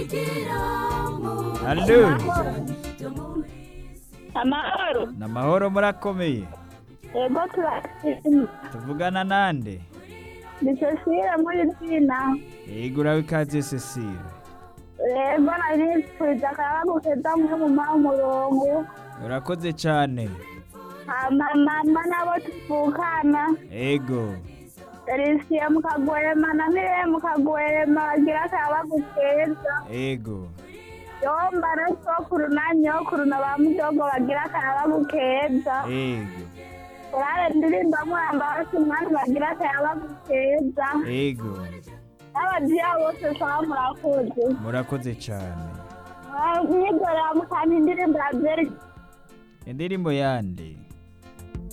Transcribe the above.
Allo amahoro ni amahoro murakomeye yego turashima tuvugana nande ni cecile muri zina yego urabe ikaze cecile yego nari nipfuza akayabagu keza mwe mu maha umurongo urakoze cyane hama mama nabo tuvukana yego Felisiye mukagwema na Mire mukagwema bagira akayabagu keza yego yomba na sokuru na nyokuru na ba mudogo bagira akayabagu keza yego urare ndirimba mwamba bose umwana bagira akayabagu keza yego n'abagiya bose saba murakoze murakoze cyane mwigorera mukanta indirimbo ya byeri indirimbo yande